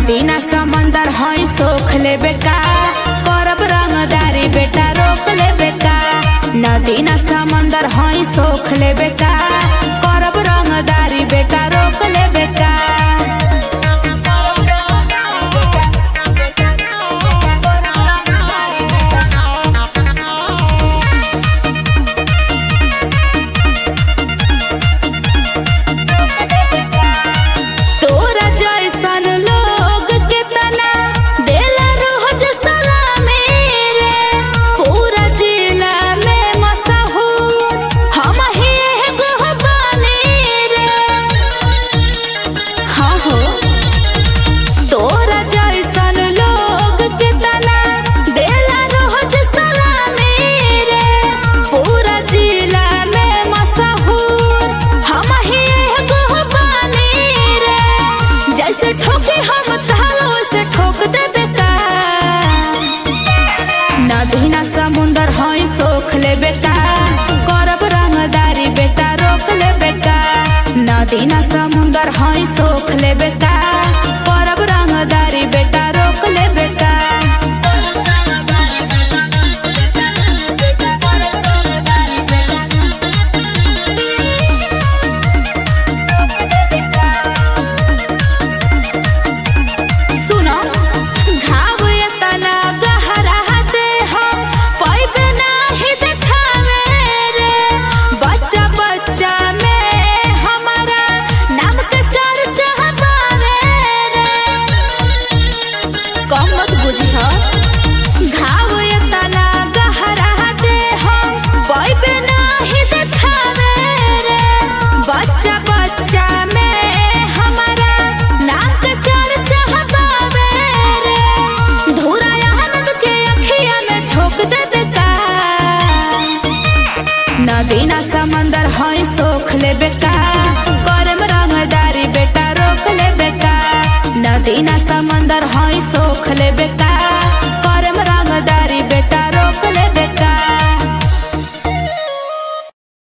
नदी ना समंदर हई सोख लेबे का करब रंगदारी बेटा रोक लेबे का नदी ना समंदर हई सोख लेबे का करब रंगदारी बेटा रोक लेबे का तोरा जैसन लोग के तना देला रोज सलामी रे पूरा जिला में मशहूर हम ही एगो बानी रे हाँ हो तोरा जैसन लोग के तना देला रोज सलामी रे पूरा जिला में मशहूर हम ही एगो बानी रे जैसे ठोके हम तालो से ठोक देबे का नदी ना समुंदर हई सोख लेबे का करब रंगदारी बेटा रोक लेबे का नदी ना समुंदर हई सोख लेबे का करब रंगदारी बेटा रोक लेबे का सुनो घाव एतना गहरा दे हम पैबे नाही देखावे रे बच्चा बच्चा में हमारा नाम के चर्चा बावे रे कम मत बुझी हो घाव एतना गहरा दे हम पैबे नाही देखावे रे बच्चा बच्चा में हमारा नाम के चर्चा बावे रे धुरा आनंद के अखिया में झोंक देबे का नदी ना समंदर हई सोख लेबे का करम रंगदारी बेटा रोक लेबे का नदी ना समंदर हई सोख लेबे का